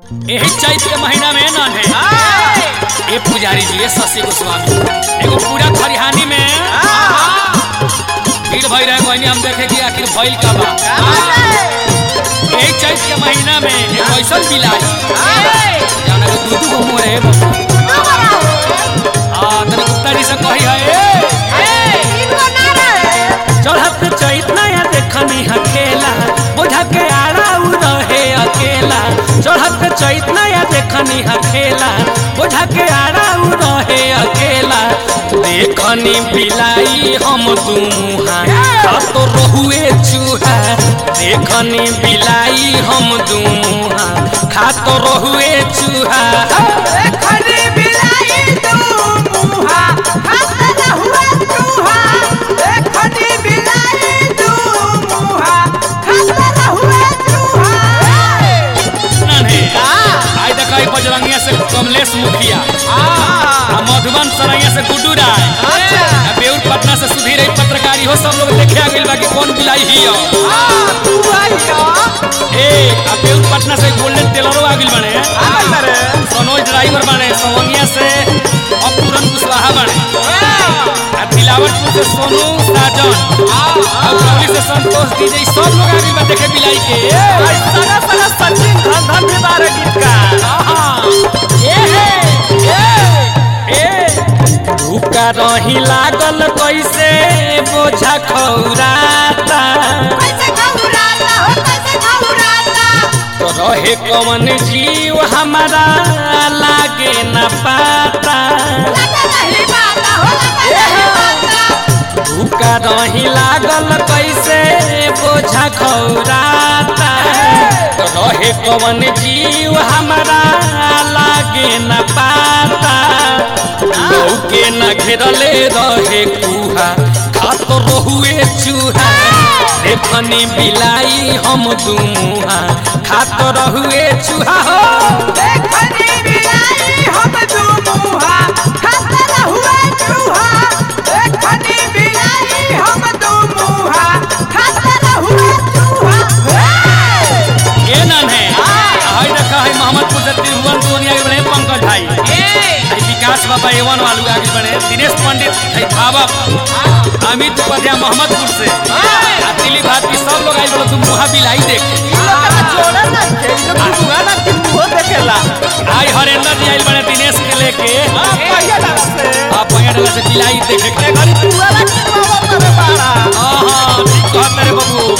यही चैत के महीना में न है ए पुजारी जी ए शशि गोस्वामी एगो पूरा खरिहानी में भीड़ भई रहे कोई हम देखे कि आखिर भइल का बा यही चैत के महीना में एक ऐसन बिलाई जाना के दू दू गो मुंह रहे आ तने गुप्ता जी से कही है चढ़त चैत नया देखनी हकेला बोझा के आड़ा उ रहे अकेला चढ़त चैत नया देखनी हकेला बोझा के आड़ा उ रहे अकेला देखनी बिलाई हम दूहा तो रहुए चूहा देखनी बिलाई हम दूहा खा तो रहुए चूहा नन्हे आई देखा ई बजरंगिया से कमलेश मुखिया आ मधुबन सरैया से गुड्डू राय आ बेउर पटना से सुधीर रही पत्रकारी हो सब लोग देखे आ गइल बा कि कौन बिलाई ही हो ए आ बेउर पटना से गोल्डन टेलरो आ गइल बने सनोज ड्राइवर बने सवंगिया से अपूरन कुशवाहा बने आ तिलावतपुर से सोनू साजन आ उरौली से संतोष डीजे सब लोग आ गइल बा देखे बिलाई के भूखा रही लागल कैसे बोझा खौराता तो रहे कौन जीव हमारा लागे न पाता भूखा रही लागल कैसे बोझा खौराता तो रहे कौन जीव हमारा लागे न पाता लौके न घेरले रहे कुहा खात रहुए चूहा देखनी बिलाई हम दुमुहा खात रहुए चूहा हो ये नन है हाय देखा है मोहम्मदपुर से तिरुवन दुनिया के बने पंकज भाई आई विकास बाबा एवन वालू आगे बने दिनेश पंडित है भावक अमित उपाध्याय मोहम्मदपुर से आ दिलीप भारती सब लोग आई बोलो तुम मुहा बिलाई देख आई हरेंद्र जी आई बने दिनेश के लेके आप पंगे डाला से बिलाई देखे के हाँ हाँ ठीक कहत रे बाबू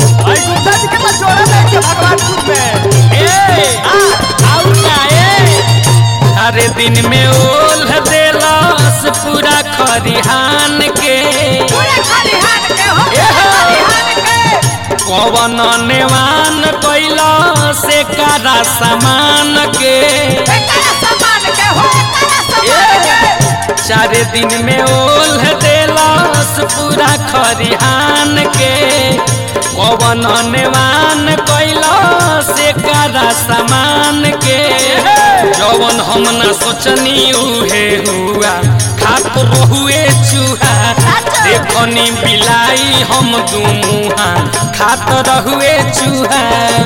ए आउ ना ए अरे दिन में ओल देलस पूरा खरिहान के कवन नेवान कैला से कारा सामान के चार दिन में ओल देलस पूरा खरिहान के कवन नेवान कैला से कारा सामान के जवन हम न सोचनी उहे हुआ खात रहुए चूहा देखनी बिलाई हम दुमुहा खात रहुए चूहा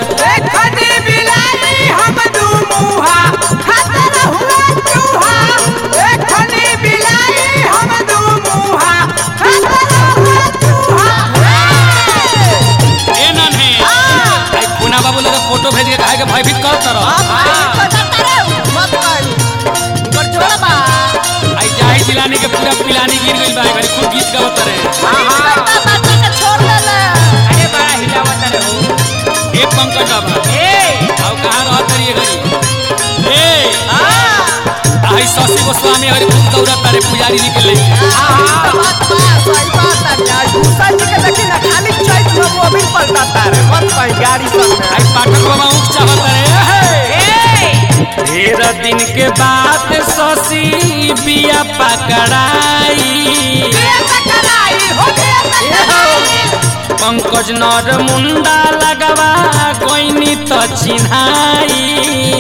ए नन है आई पुना बाबू लगे फोटो भेज के कहे के भयभीत कर तरह आई जाही जिलानी के पूरा पिलानी गिर गइल बा घड़ी खूब गीत गावत रहे ए पंकज बाबा आउ कहां रहत रही घड़ी ए आई शशि गोस्वामी घड़ी खूब दौड़त रे पुजारी जी के लेके गाड़ी सब आई पाठक बाबा उठ चाहत रहे ढेर दिन के बाद शशि बिया पकड़ाई पंकज नर मुंडा लगवा कोइनी तो चिन्हाई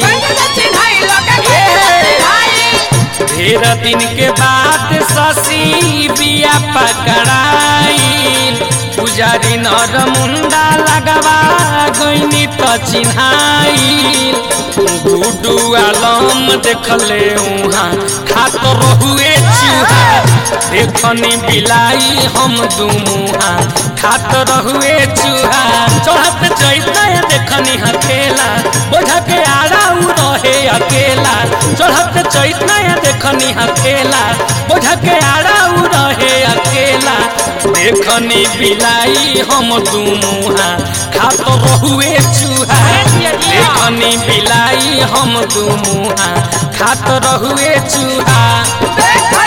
ढेर दिन के बाद शशि बिया पकड़ाई पुजारी नर मुंडा लगवा गईनी तो चिन्हाई गुडू आलम देखले उहाँ खात रहुए चूहा देखनी बिलाई हम दुमुहा खात रहुए चूहा चढ़त चैतना देखनी हकेला बोझा के आड़ा उ रहे अकेला चढ़त चैतना देखनी हकेला बोझा के आड़ा उ रहे अकेला देखनी बिलाई हम दुमुहा खात रहुए चूहा देखनी बिलाई हम दुमुहा खात रहुए चूहा